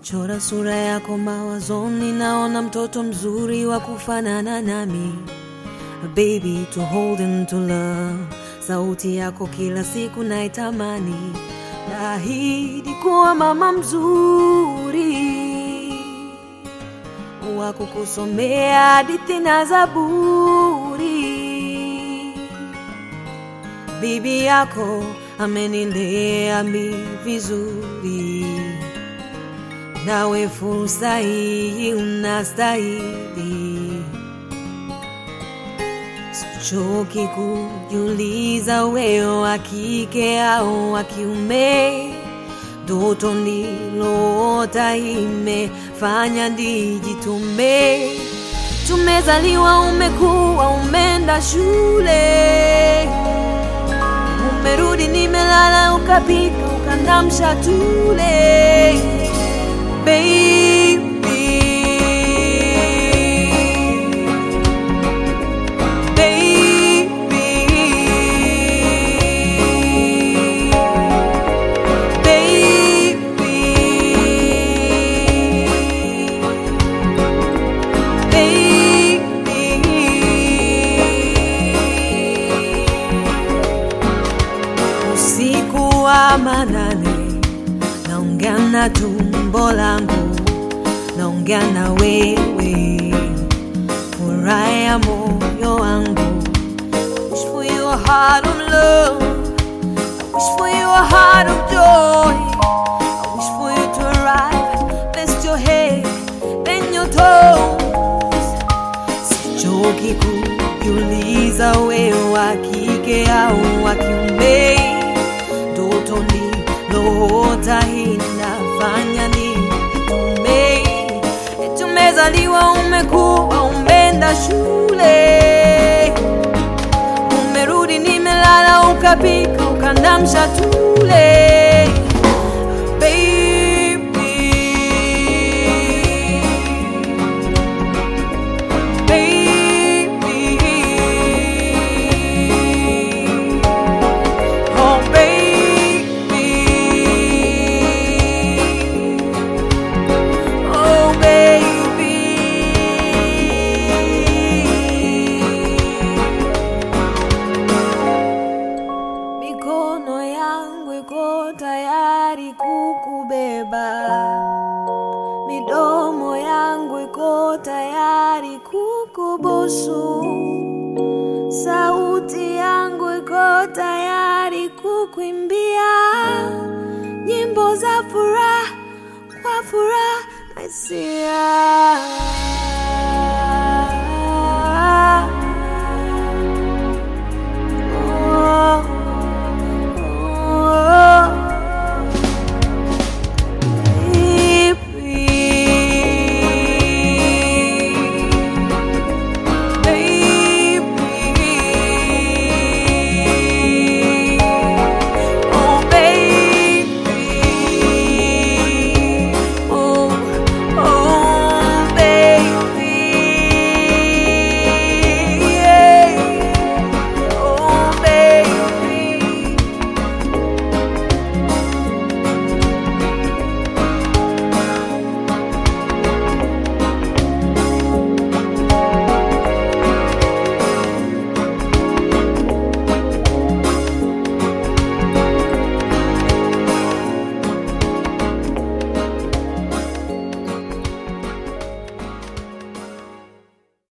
Chora sura yako mawazoni, naona mtoto mzuri wa kufanana nami, a baby to hold and to love. Sauti yako kila siku naitamani, naahidi kuwa mama mzuri wa kukusomea hadithi na Zaburi. Bibi yako amenilea mi vizuri, nawe fursa hii unastahili. Sichoki kujiuliza wewe wa kike au wa kiume, ndoto nililoota imefanya nijitume. Tumezaliwa, umekuwa, umeenda shule, umerudi, nimelala, ukapika, ukandamsha tule baby. Usiku wa manane, naongea na tumbo langu, naongea na wewe, furaha ya moyo wangu. Wish for your heart of love, I wish for your heart of joy. I wish for you to arrive, rest your head, bend your toes. Sichoki kujiuliza wewe wa kike au wa kiume, ndoto niliyoota inafanya nijitume. Tumezaliwa, umekuwa, umeenda shule, umerudi, nimelala, ukapika, ukandamsha tule baby. Baby, oh baby, oh baby. Mikono yangu iko tayari kukubeba, midomo yangu iko tayari kukubusu. Sauti yangu iko tayari kukuimbia nyimbo za furaha kwa furaha na hisia.